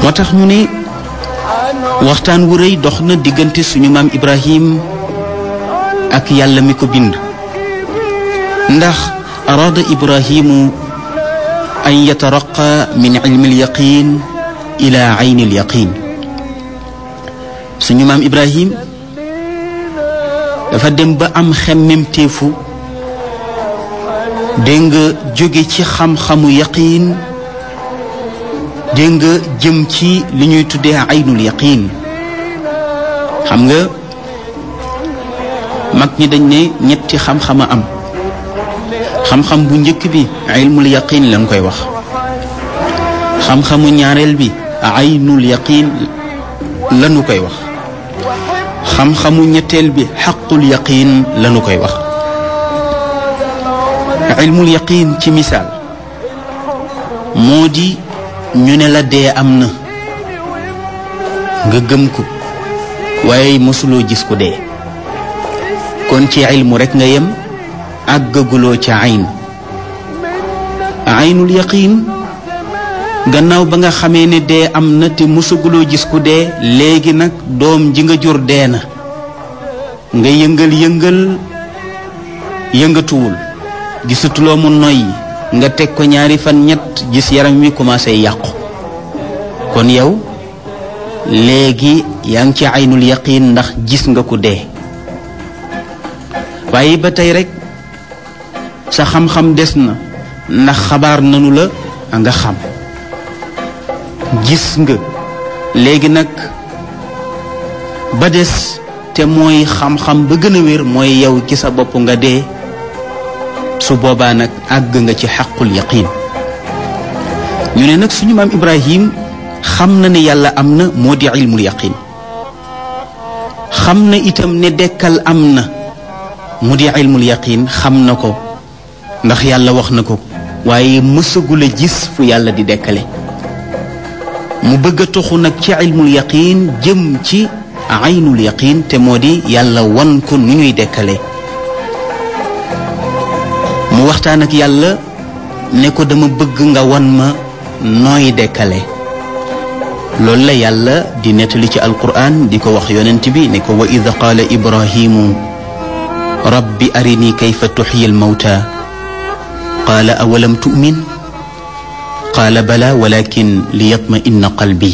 moo tax ñu ne waxtaan wu rëy dox na diggante suñu maam Ibrahim ak yàlla mi ko bind ndax araada Ibrahimu an yataraqa min ilmi alyaqin ila ayni alyaqin suñu maam Ibrahim dafa dem ba am xemmemteefu dégg nga jóge ci xam-xamu yaqiin dégg nga jëm ci li ñuy tuddee aynul yaqiin xam nga mag ñi dañ ne ñetti xam-xama am xam-xam bu njëkk bi ilmul yaqiin lañ koy wax xam-xamu ñaareel bi aynul yaqiin lañu koy wax xam-xamu ñetteel bi xaqul yaqiin lañu koy wax ilmul yaqiin ci misaal moo di ñu ne la dee am na nga gëm ko waaye mosuloo gis ko dee kon ci ilmu rekk nga yem àggaguloo ca ayn aynul yaqiin gannaaw ba nga xamee ne dee am na te mosaguloo gis ku dee léegi nag doom ji nga jur dee na nga yëngal yëngal yëngatuwul gisatuloo mu noyyi nga teg ko ñaari fan ñett gis yaram wi commencé yàqu kon yow léegi yaa ngi ci aynul yaqiin ndax gis nga ku dee waaye ba tey rek sa xam-xam des na ndax xabaar nanu la nga xam gis nga léegi nag ba des te mooy xam-xam ba gën a wér mooy yow ci sa bopp nga dee su boobaa nag àgg nga ci xaqul yaqiin ñu ne nag suñu maam Ibrahim xam na ne yàlla am na moo di ilmul yaqiin xam na itam ne dekkal am na mu di ilmul yaqiin xam na ko ndax yàlla wax na ko waaye mësagul a gis fu yàlla di dekkale mu bëgg a toxu nag ci ilmul yaqiin jëm ci aynul yaqiin te moo di yàlla wan ko nu ñuy dekkale mu waxtaan ak yàlla ne ko dama bëgg nga wan ma nooy dekkale loolu la yàlla di nettali ci alquran di ko wax yonent bi ne ko wa id qaala ibrahimu rabbi arini kayfa tuxyi almawta qaala awalam tu'min qaala bala walakin liyatma inna qalbi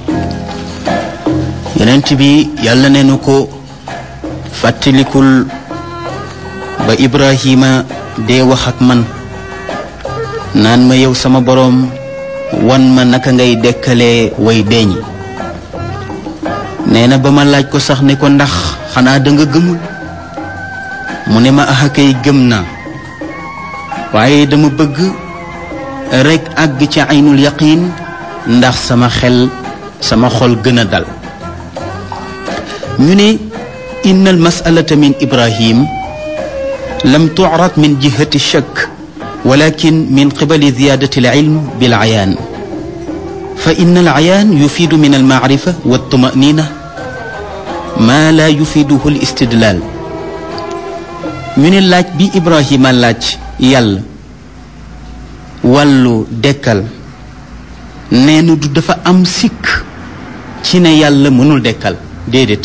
yonent bi yàlla ne nu ko fàttalikul ba ibrahima dee wax ak man naan ma yow sama boroom wan ma naka ngay dekkalee way deeñi nee na ba ma laaj ko sax ne ko ndax xanaa da nga gëmul mu ne ma ax akay gëm naa waaye dama bëgg rekk àgg ci aynul yaqiin ndax sama xel sama xol gën a dal ñu ne inna al masalata min ibrahim lam tucrad min jihati shakk walakin min qibali ziyadati alilm bilcayaan fa in alcayaan yufiidu min almacrifa waltumanina maa laa yufiiduhu alistidlaal ñu ne laaj bi ibrahima laaj yàlla wàllu dekkal nee na du dafa am sikk ci ne yàlla mënul dekkal déedéet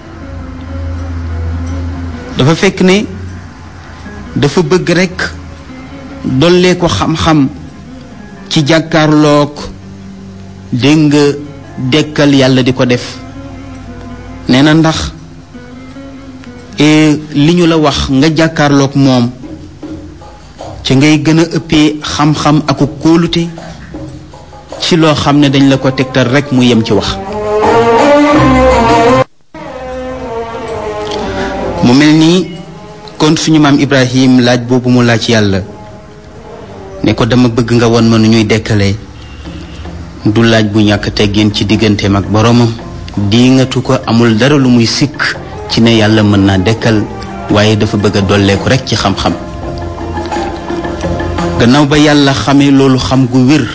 dafa fekk ne dafa bëgg rekk dollee ko xam-xam ci jàkkaarloog dégg nga dekkal yàlla di ko def nee na ndax li ñu la wax nga jàkkaarloog moom ci ngay gën a ëppee xam-xam aku kóolute ci loo xam ne dañ la ko tegtal rekk mu yem ci wax mu mel nii kon suñu maam Ibrahim laaj boobu mu laaj yàlla ne ko dama bëgg nga won ma nu ñuy dekkalee du laaj bu ñàkk teggin ci digganteem ak boroomam diingatu ko amul dara lu muy sikk ci ne yàlla mën naa dekkal waaye dafa bëgg a dolleeku rekk ci xam-xam gannaaw ba yàlla xamee loolu xam gu wér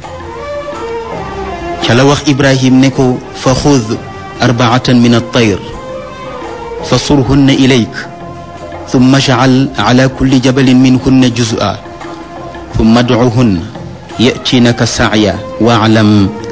ca la wax Ibrahim ne ko fa xud arbaatan min at-tayr fa surhunna ilayk thumma jacal ala kulli jabalin minhunna juz'a thumma adcuhunna ya'tinaka sa'ya wa'lam